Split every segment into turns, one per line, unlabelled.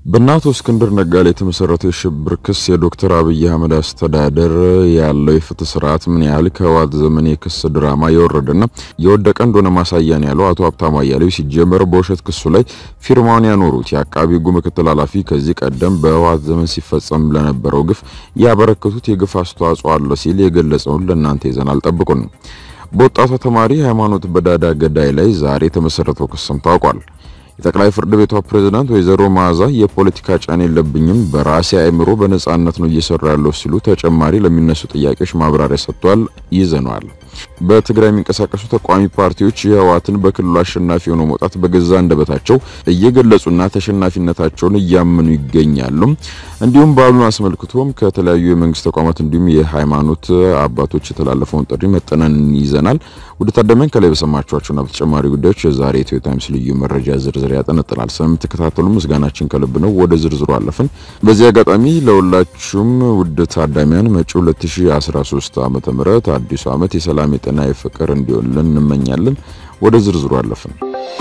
በእነ አቶ እስክንድር ነጋ ላይ የተመሰረተው የሽብር ክስ የዶክተር አብይ አህመድ አስተዳደር ያለው የፍትህ ስርዓት ምን ያህል ከህወሓት ዘመን የክስ ድራማ የወረደና የወደቀ እንደሆነ ማሳያ ነው ያለው አቶ ሀብታሙ አያሌው ሲጀመር በውሸት ክሱ ላይ ፊርማውን ያኖሩት የአቃቢ ሕጉ ምክትል ኃላፊ ከዚህ ቀደም በህወሓት ዘመን ሲፈጸም ለነበረው ግፍ ያበረከቱት የግፍ አስተዋጽኦ አለ ሲል የገለጸውን ለእናንተ ይዘናል። ጠብቁን። በወጣቷ ተማሪ ሃይማኖት በዳዳ ገዳይ ላይ ዛሬ የተመሰረተው ክስም ታውቋል። የጠቅላይ ፍርድ ቤቷ ፕሬዝዳንት ወይዘሮ መዓዛ የፖለቲካ ጫና የለብኝም በራሴ አእምሮ በነጻነት ነው እየሰራ ያለው ሲሉ ተጨማሪ ለሚነሱ ጥያቄዎች ማብራሪያ ሰጥቷል። ይዘነዋል። በትግራይ የሚንቀሳቀሱ ተቃዋሚ ፓርቲዎች የህወሓትን በክልሉ አሸናፊ ሆኖ መውጣት በገዛ አንደበታቸው እየገለጹና ተሸናፊነታቸውን እያመኑ ይገኛሉ። እንዲሁም በዓሉን አስመልክቶም ከተለያዩ የመንግስት ተቋማት እንዲሁም የሃይማኖት አባቶች የተላለፈውን ጥሪ መጠነን ይዘናል። ወደ ታደመን ከላይ በሰማችኋቸውና በተጨማሪ ጉዳዮች የዛሬ ኢትዮ ታይምስ ልዩ መረጃ ዝርዝር ያጠነጥናል። ስለምትከታተሉ ምስጋናችን ከልብ ነው። ወደ ዝርዝሩ አለፍን። በዚህ አጋጣሚ ለሁላችሁም ውድ ታዳሚያን መጪው 2013 ዓመተ ምህረት አዲሱ ዓመት የሰላም የጤና የፍቅር እንዲሆንልን እንመኛለን። ወደ ዝርዝሩ አለፍን።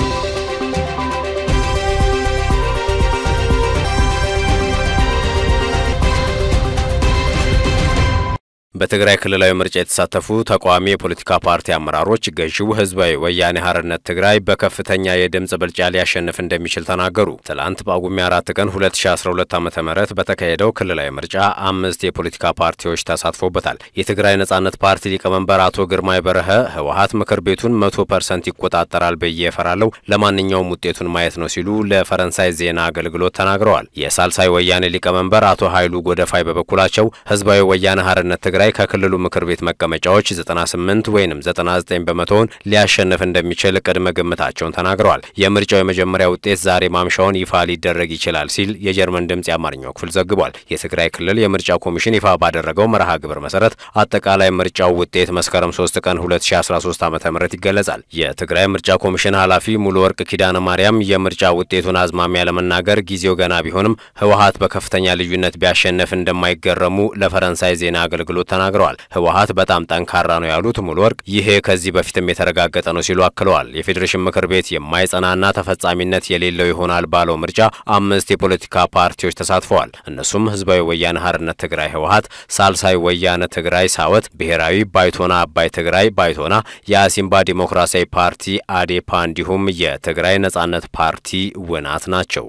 በትግራይ ክልላዊ ምርጫ የተሳተፉ ተቃዋሚ የፖለቲካ ፓርቲ አመራሮች ገዢው ህዝባዊ ወያኔ ሓርነት ትግራይ በከፍተኛ የድምፅ ብልጫ ሊያሸንፍ እንደሚችል ተናገሩ። ትላንት ጳጉሜ አራት ቀን 2012 ዓ ም በተካሄደው ክልላዊ ምርጫ አምስት የፖለቲካ ፓርቲዎች ተሳትፎበታል። የትግራይ ነጻነት ፓርቲ ሊቀመንበር አቶ ግርማይ በረሀ ህወሓት ምክር ቤቱን መቶ ፐርሰንት ይቆጣጠራል ብዬ እፈራለሁ፣ ለማንኛውም ውጤቱን ማየት ነው ሲሉ ለፈረንሳይ ዜና አገልግሎት ተናግረዋል። የሳልሳይ ወያኔ ሊቀመንበር አቶ ኃይሉ ጎደፋይ በበኩላቸው ህዝባዊ ወያኔ ሓርነት ትግራይ ከክልሉ ምክር ቤት መቀመጫዎች 98 ወይም 99 በመቶውን ሊያሸንፍ እንደሚችል ቅድመ ግምታቸውን ተናግረዋል። የምርጫው የመጀመሪያ ውጤት ዛሬ ማምሻውን ይፋ ሊደረግ ይችላል ሲል የጀርመን ድምፅ የአማርኛው ክፍል ዘግቧል። የትግራይ ክልል የምርጫ ኮሚሽን ይፋ ባደረገው መርሃ ግብር መሰረት አጠቃላይ ምርጫው ውጤት መስከረም 3 ቀን 2013 ዓ ም ይገለጻል። የትግራይ ምርጫ ኮሚሽን ኃላፊ ሙሉ ወርቅ ኪዳነ ማርያም የምርጫ ውጤቱን አዝማሚያ ለመናገር ጊዜው ገና ቢሆንም ህወሓት በከፍተኛ ልዩነት ቢያሸንፍ እንደማይገረሙ ለፈረንሳይ ዜና አገልግሎት ተናግረዋል። ህወሓት በጣም ጠንካራ ነው ያሉት ሙሉ ወርቅ ይሄ ከዚህ በፊትም የተረጋገጠ ነው ሲሉ አክለዋል። የፌዴሬሽን ምክር ቤት የማይጸናና ተፈጻሚነት የሌለው ይሆናል ባለው ምርጫ አምስት የፖለቲካ ፓርቲዎች ተሳትፈዋል። እነሱም ህዝባዊ ወያነ ሓርነት ትግራይ ህወሓት፣ ሳልሳይ ወያነ ትግራይ ሳወት፣ ብሔራዊ ባይቶና አባይ ትግራይ ባይቶና፣ የአሲምባ ዲሞክራሲያዊ ፓርቲ አዴፓ እንዲሁም የትግራይ ነጻነት ፓርቲ ውናት ናቸው።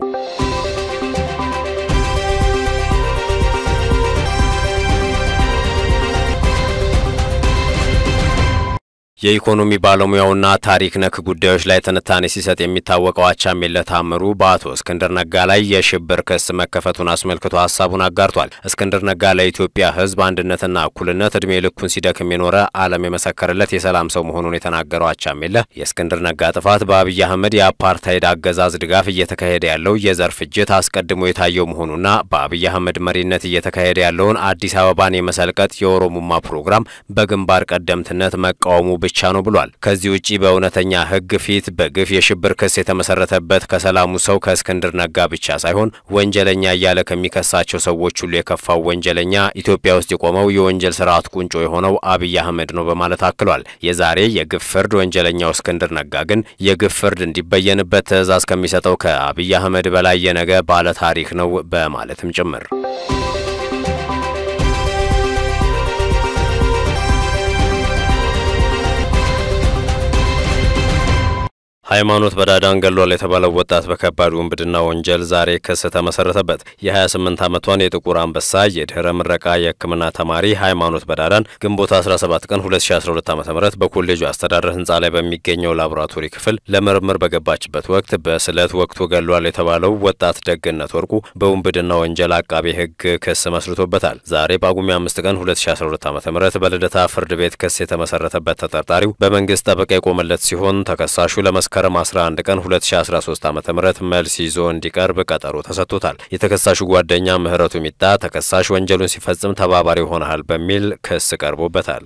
የኢኮኖሚ ባለሙያውና ታሪክ ነክ ጉዳዮች ላይ ትንታኔ ሲሰጥ የሚታወቀው አቻምየለህ ታምሩ በአቶ እስክንድር ነጋ ላይ የሽብር ክስ መከፈቱን አስመልክቶ ሀሳቡን አጋርቷል። እስክንድር ነጋ ለኢትዮጵያ ሕዝብ አንድነትና እኩልነት እድሜ ልኩን ሲደክም የኖረ ዓለም የመሰከረለት የሰላም ሰው መሆኑን የተናገረው አቻምየለህ የእስክንድር ነጋ ጥፋት በአብይ አህመድ የአፓርታይድ አገዛዝ ድጋፍ እየተካሄደ ያለው የዘር ፍጅት አስቀድሞ የታየው መሆኑና በአብይ አህመድ መሪነት እየተካሄደ ያለውን አዲስ አበባን የመሰልቀጥ የኦሮሙማ ፕሮግራም በግንባር ቀደምትነት መቃወሙ ብቻ ነው ብሏል። ከዚህ ውጪ በእውነተኛ ሕግ ፊት በግፍ የሽብር ክስ የተመሰረተበት ከሰላሙ ሰው ከእስክንድር ነጋ ብቻ ሳይሆን ወንጀለኛ እያለ ከሚከሳቸው ሰዎች ሁሉ የከፋው ወንጀለኛ ኢትዮጵያ ውስጥ የቆመው የወንጀል ስርዓት ቁንጮ የሆነው አብይ አህመድ ነው በማለት አክሏል። የዛሬ የግፍ ፍርድ ወንጀለኛው እስክንድር ነጋ ግን የግፍ ፍርድ እንዲበየንበት ትዕዛዝ ከሚሰጠው ከአብይ አህመድ በላይ የነገ ባለ ታሪክ ነው በማለትም ጭምር ሃይማኖት በዳዳን ገሏል የተባለው ወጣት በከባድ ውንብድና ወንጀል ዛሬ ክስ ተመሰረተበት። የ28 ዓመቷን የጥቁር አንበሳ የድህረ ምረቃ የሕክምና ተማሪ ሃይማኖት በዳዳን ግንቦት 17 ቀን 2012 ዓ ም በኮሌጁ አስተዳደር ህንፃ ላይ በሚገኘው ላቦራቶሪ ክፍል ለምርምር በገባችበት ወቅት በስለት ወቅቱ ገሏል የተባለው ወጣት ደግነት ወርቁ በውንብድና ወንጀል አቃቤ ሕግ ክስ መስርቶበታል። ዛሬ ጳጉሜ 5 ቀን 2012 ዓ ም በልደታ ፍርድ ቤት ክስ የተመሰረተበት ተጠርጣሪው በመንግስት ጠበቃ የቆመለት ሲሆን ተከሳሹ ለመስከረም 11 ቀን 2013 ዓ ም መልስ ይዞ እንዲቀርብ ቀጠሮ ተሰጥቶታል። የተከሳሹ ጓደኛ ምህረቱ ሚጣ ተከሳሽ ወንጀሉን ሲፈጽም ተባባሪ ሆነሃል በሚል ክስ ቀርቦበታል።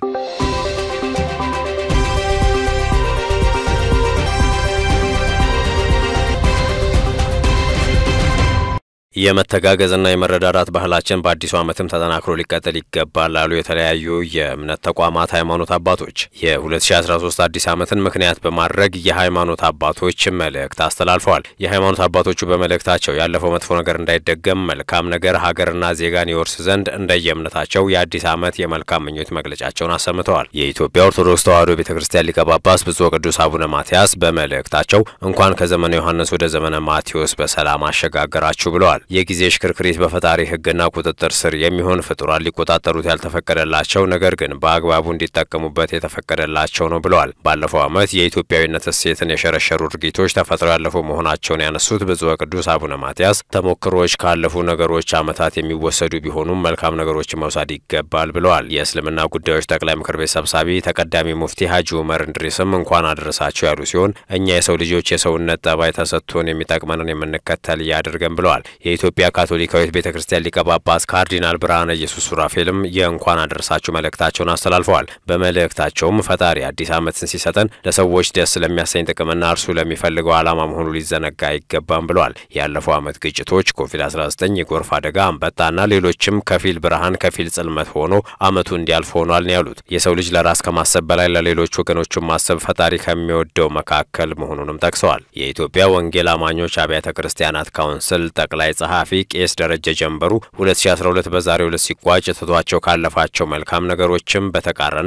የመተጋገዝና የመረዳዳት ባህላችን በአዲሱ ዓመትም ተጠናክሮ ሊቀጥል ይገባል ላሉ የተለያዩ የእምነት ተቋማት ሃይማኖት አባቶች የ2013 አዲስ ዓመትን ምክንያት በማድረግ የሃይማኖት አባቶች መልእክት አስተላልፈዋል። የሃይማኖት አባቶቹ በመልእክታቸው ያለፈው መጥፎ ነገር እንዳይደገም መልካም ነገር ሀገርና ዜጋን ይወርስ ዘንድ እንደየእምነታቸው የአዲስ ዓመት የመልካም ምኞት መግለጫቸውን አሰምተዋል። የኢትዮጵያ ኦርቶዶክስ ተዋሕዶ ቤተ ክርስቲያን ሊቀ ጳጳስ ብፁዕ ቅዱስ አቡነ ማትያስ በመልእክታቸው እንኳን ከዘመነ ዮሐንስ ወደ ዘመነ ማቴዎስ በሰላም አሸጋገራችሁ ብለዋል። የጊዜ ሽክርክሪት በፈጣሪ ሕግና ቁጥጥር ስር የሚሆን ፍጡራን ሊቆጣጠሩት ያልተፈቀደላቸው ነገር ግን በአግባቡ እንዲጠቀሙበት የተፈቀደላቸው ነው ብለዋል። ባለፈው ዓመት የኢትዮጵያዊነት እሴትን የሸረሸሩ ድርጊቶች ተፈጥረው ያለፉ መሆናቸውን ያነሱት ብፁዕ ቅዱስ አቡነ ማትያስ ተሞክሮዎች ካለፉ ነገሮች ዓመታት የሚወሰዱ ቢሆኑም መልካም ነገሮችን መውሰድ ይገባል ብለዋል። የእስልምና ጉዳዮች ጠቅላይ ምክር ቤት ሰብሳቢ ተቀዳሚ ሙፍቲ ሀጂ ኡመር እንድሪስም እንኳን አደረሳቸው ያሉ ሲሆን እኛ የሰው ልጆች የሰውነት ጠባይ ተሰጥቶን የሚጠቅመንን የምንከተል እያደርገን ብለዋል። የኢትዮጵያ ካቶሊካዊት ቤተ ክርስቲያን ሊቀ ጳጳስ ካርዲናል ብርሃነ ኢየሱስ ሱራፌልም የእንኳን አደረሳችሁ መልእክታቸውን አስተላልፈዋል። በመልእክታቸውም ፈጣሪ አዲስ ዓመትን ሲሰጠን ለሰዎች ደስ ለሚያሰኝ ጥቅምና እርሱ ለሚፈልገው ዓላማ መሆኑ ሊዘነጋ አይገባም ብለዋል። ያለፈው ዓመት ግጭቶች፣ ኮቪድ-19፣ የጎርፍ አደጋ፣ አንበጣና ሌሎችም ከፊል ብርሃን ከፊል ጽልመት ሆኖ ዓመቱ እንዲያልፍ ሆኗል ነው ያሉት። የሰው ልጅ ለራስ ከማሰብ በላይ ለሌሎች ወገኖቹን ማሰብ ፈጣሪ ከሚወደው መካከል መሆኑንም ጠቅሰዋል። የኢትዮጵያ ወንጌል አማኞች አብያተ ክርስቲያናት ካውንስል ጠቅላይ ጸሐፊ ቄስ ደረጀ ጀንበሩ 2012 በዛሬው ዕለት ሲቋጭ ትቷቸው ካለፋቸው መልካም ነገሮችም በተቃረነ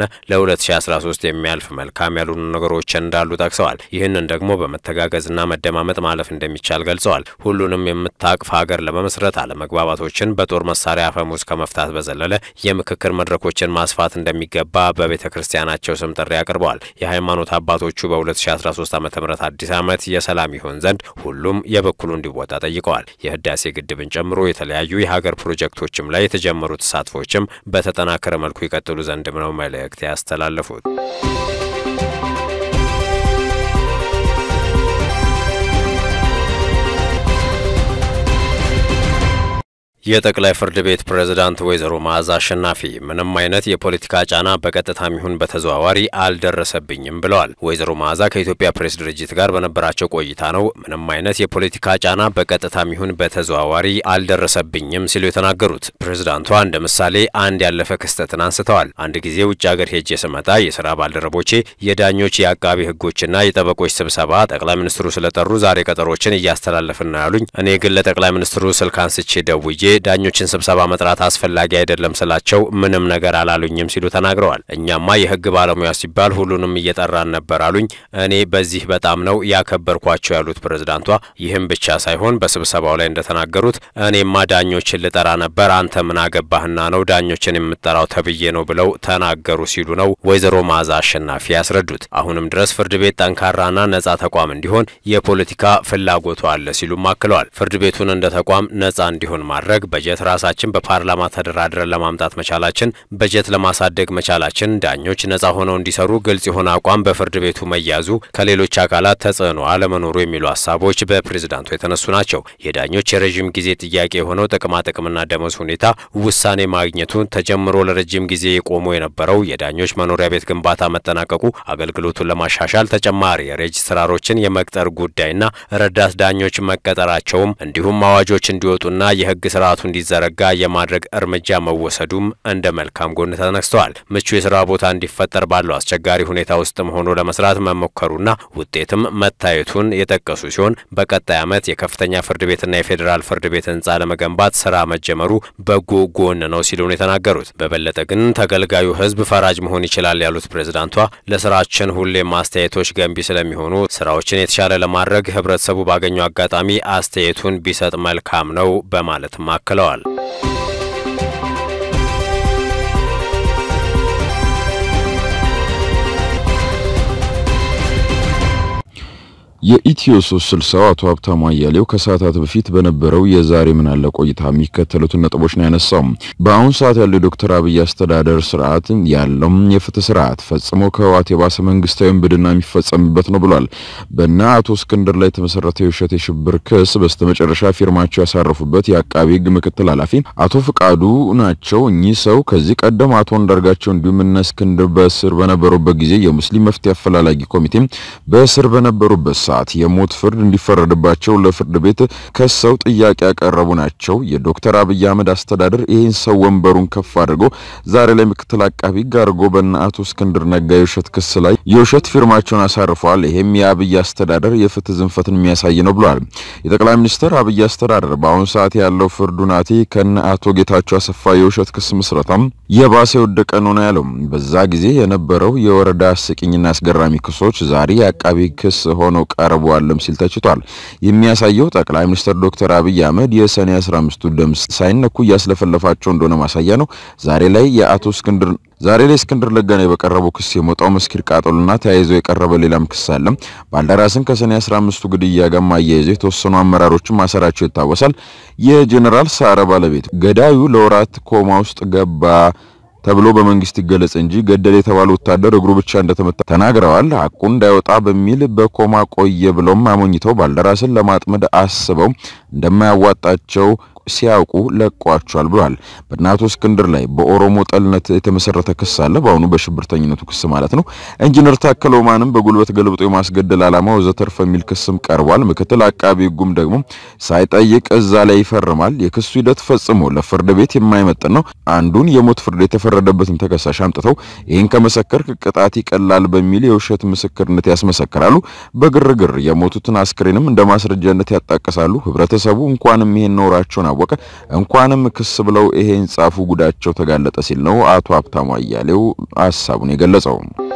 ለ2013 የሚያልፍ መልካም ያልሆኑ ነገሮች እንዳሉ ጠቅሰዋል። ይህንን ደግሞ በመተጋገዝና መደማመጥ ማለፍ እንደሚቻል ገልጸዋል። ሁሉንም የምታቅፍ ሀገር ለመመስረት አለመግባባቶችን በጦር መሳሪያ አፈሙዝ ከመፍታት በዘለለ የምክክር መድረኮችን ማስፋት እንደሚገባ በቤተ ክርስቲያናቸው ስም ጥሪ አቅርበዋል። የሃይማኖት አባቶቹ በ2013 ዓ ም አዲስ ዓመት የሰላም ይሆን ዘንድ ሁሉም የበኩሉ እንዲወጣ ጠይቀዋል። የህዳሴ ግድብን ጨምሮ የተለያዩ የሀገር ፕሮጀክቶችም ላይ የተጀመሩ ተሳትፎችም በተጠናከረ መልኩ ይቀጥሉ ዘንድም ነው መልእክት ያስተላለፉት። የጠቅላይ ፍርድ ቤት ፕሬዝዳንት ወይዘሮ መዓዛ አሸናፊ ምንም አይነት የፖለቲካ ጫና በቀጥታም ይሁን በተዘዋዋሪ አልደረሰብኝም ብለዋል። ወይዘሮ መዓዛ ከኢትዮጵያ ፕሬስ ድርጅት ጋር በነበራቸው ቆይታ ነው ምንም አይነት የፖለቲካ ጫና በቀጥታም ይሁን በተዘዋዋሪ አልደረሰብኝም ሲሉ የተናገሩት። ፕሬዝዳንቷ እንደ ምሳሌ አንድ ያለፈ ክስተትን አንስተዋል። አንድ ጊዜ ውጭ ሀገር ሄጄ ስመጣ የስራ ባልደረቦቼ የዳኞች የአቃቢ ሕጎችና የጠበቆች ስብሰባ ጠቅላይ ሚኒስትሩ ስለጠሩ ዛሬ ቀጠሮችን እያስተላለፍን ነው ያሉኝ። እኔ ግን ለጠቅላይ ሚኒስትሩ ስልክ አንስቼ ደውዬ ዳኞችን ስብሰባ መጥራት አስፈላጊ አይደለም ስላቸው ምንም ነገር አላሉኝም ሲሉ ተናግረዋል። እኛማ የህግ ባለሙያ ሲባል ሁሉንም እየጠራን ነበር አሉኝ። እኔ በዚህ በጣም ነው ያከበርኳቸው ያሉት ፕሬዝዳንቷ፣ ይህም ብቻ ሳይሆን በስብሰባው ላይ እንደተናገሩት እኔማ ዳኞችን ልጠራ ነበር፣ አንተ ምን አገባህና ነው ዳኞችን የምጠራው ተብዬ ነው ብለው ተናገሩ ሲሉ ነው ወይዘሮ መዓዛ አሸናፊ ያስረዱት። አሁንም ድረስ ፍርድ ቤት ጠንካራና ነጻ ተቋም እንዲሆን የፖለቲካ ፍላጎቱ አለ ሲሉም አክለዋል። ፍርድ ቤቱን እንደ ተቋም ነጻ እንዲሆን ማድረግ በጀት ራሳችን በፓርላማ ተደራድረን ለማምጣት መቻላችን፣ በጀት ለማሳደግ መቻላችን፣ ዳኞች ነጻ ሆነው እንዲሰሩ ግልጽ የሆነ አቋም በፍርድ ቤቱ መያዙ፣ ከሌሎች አካላት ተጽዕኖ አለመኖሩ የሚሉ ሀሳቦች በፕሬዝዳንቱ የተነሱ ናቸው። የዳኞች የረዥም ጊዜ ጥያቄ የሆነው ጥቅማ ጥቅምና ደመወዝ ሁኔታ ውሳኔ ማግኘቱን ተጀምሮ ለረጅም ጊዜ የቆሙ የነበረው የዳኞች መኖሪያ ቤት ግንባታ መጠናቀቁ፣ አገልግሎቱን ለማሻሻል ተጨማሪ የሬጅስትራሮችን የመቅጠር ጉዳይና ረዳት ዳኞች መቀጠራቸውም እንዲሁም አዋጆች እንዲወጡና የህግ ስርዓቱ እንዲዘረጋ የማድረግ እርምጃ መወሰዱም እንደ መልካም ጎን ተነስተዋል። ምቹ የስራ ቦታ እንዲፈጠር ባለው አስቸጋሪ ሁኔታ ውስጥም ሆኖ ለመስራት መሞከሩና ውጤትም መታየቱን የጠቀሱ ሲሆን በቀጣይ ዓመት የከፍተኛ ፍርድ ቤትና የፌዴራል ፍርድ ቤት ህንጻ ለመገንባት ስራ መጀመሩ በጎ ጎን ነው ሲሉ ነው የተናገሩት። በበለጠ ግን ተገልጋዩ ህዝብ ፈራጅ መሆን ይችላል ያሉት ፕሬዝዳንቷ ለስራችን ሁሌም አስተያየቶች ገንቢ ስለሚሆኑ ስራዎችን የተሻለ ለማድረግ ህብረተሰቡ ባገኘው አጋጣሚ አስተያየቱን ቢሰጥ መልካም ነው በማለትም አክለዋል።
የኢትዮ ሶስት ስልሳው አቶ ሀብታሙ አያሌው ከሰዓታት በፊት በነበረው የዛሬ ምን አለ ቆይታ የሚከተሉትን ነጥቦች ነው ያነሳው። በአሁኑ ሰዓት ያለው የዶክተር አብይ አስተዳደር ስርዓት ያለው የፍትህ ስርዓት ፈጽሞ ከህወሓት የባሰ መንግስታዊ ውንብድና የሚፈጸምበት ነው ብሏል። በእነ አቶ እስክንድር ላይ የተመሰረተው የውሸት የሽብር ክስ በስተመጨረሻ ፊርማቸው ያሳረፉበት የአቃቢ ህግ ምክትል ኃላፊ አቶ ፍቃዱ ናቸው። እኚህ ሰው ከዚህ ቀደም አቶ አንዳርጋቸው እንዲሁም እነ እስክንድር በእስር በነበሩበት ጊዜ የሙስሊም መፍትሄ አፈላላጊ ኮሚቴ በእስር በነበሩበት ሰዓት ሰዓት የሞት ፍርድ እንዲፈረድባቸው ለፍርድ ቤት ከሰው ጥያቄ ያቀረቡ ናቸው። የዶክተር አብይ አህመድ አስተዳደር ይህን ሰው ወንበሩን ከፍ አድርጎ ዛሬ ላይ ምክትል አቃቢ ሕግ አድርጎ በእነ አቶ እስክንድር ነጋ የውሸት ክስ ላይ የውሸት ፊርማቸውን አሳርፈዋል። ይህም የአብይ አስተዳደር የፍትህ ዝንፈትን የሚያሳይ ነው ብሏል። የጠቅላይ ሚኒስትር አብይ አስተዳደር በአሁኑ ሰዓት ያለው ፍርዱ ናቲ ከነ አቶ ጌታቸው አሰፋ የውሸት ክስ ምስረታም የባሰ የወደቀ ነው ነው ያለው። በዛ ጊዜ የነበረው የወረዳ አስቂኝና አስገራሚ ክሶች ዛሬ የአቃቢ ክስ ሆነው ቀርበዋልም ሲል ተችቷል። የሚያሳየው ጠቅላይ ሚኒስትር ዶክተር አብይ አህመድ የሰኔ 15ቱ ደም ሳይነኩ እያስለፈለፋቸው እንደሆነ ማሳያ ነው። ዛሬ ላይ የአቶ እስክንድር ዛሬ ላይ እስክንድር ነጋ ላይ በቀረበው ክስ የሞጣው መስኪር ቃጠሎና ተያይዞ የቀረበ ሌላም ክስ አለ። ባልደራስን ከሰኔ 15ቱ ግድያ ጋር አያይዞ የተወሰኑ አመራሮችን ማሰራቸው ይታወሳል። የጄኔራል ሳረ ባለቤት ገዳዩ ለወራት ኮማ ውስጥ ገባ ተብሎ በመንግስት ይገለጽ እንጂ ገደል የተባለ ወታደር እግሩ ብቻ እንደተመታ ተናግረዋል። ሐቁ እንዳይወጣ በሚል በኮማ ቆየ ብለውም አሞኝተው ባልደራስን ለማጥመድ አስበው እንደማያዋጣቸው ሲያውቁ ለቋቸዋል ብሏል። በእናቶ እስክንድር ላይ በኦሮሞ ጠልነት የተመሰረተ ክስ አለ። በአሁኑ በሽብርተኝነቱ ክስ ማለት ነው። ኢንጂነር ታከለ ኡማንም በጉልበት ገልብጦ የማስገደል ዓላማ ወዘተርፈ የሚል ክስም ቀርቧል። ምክትል አቃቢ ሕጉም ደግሞ ሳይጠይቅ እዛ ላይ ይፈርማል። የክሱ ሂደት ፈጽሞ ለፍርድ ቤት የማይመጥን ነው። አንዱን የሞት ፍርድ የተፈረደበትን ተከሳሽ አምጥተው ይህን ከመሰከርክ ቅጣት ይቀላል በሚል የውሸት ምስክርነት ያስመሰክራሉ። በግርግር የሞቱትን አስክሬንም እንደ ማስረጃነት ያጣቅሳሉ። ህብረተሰቡ እንኳንም ይሄን ኖራቸውን ወቀ እንኳንም ክስ ብለው ይሄን ጻፉ ጉዳቸው ተጋለጠ ሲል ነው አቶ ሀብታሙ አያሌው ሀሳቡን የገለጸው።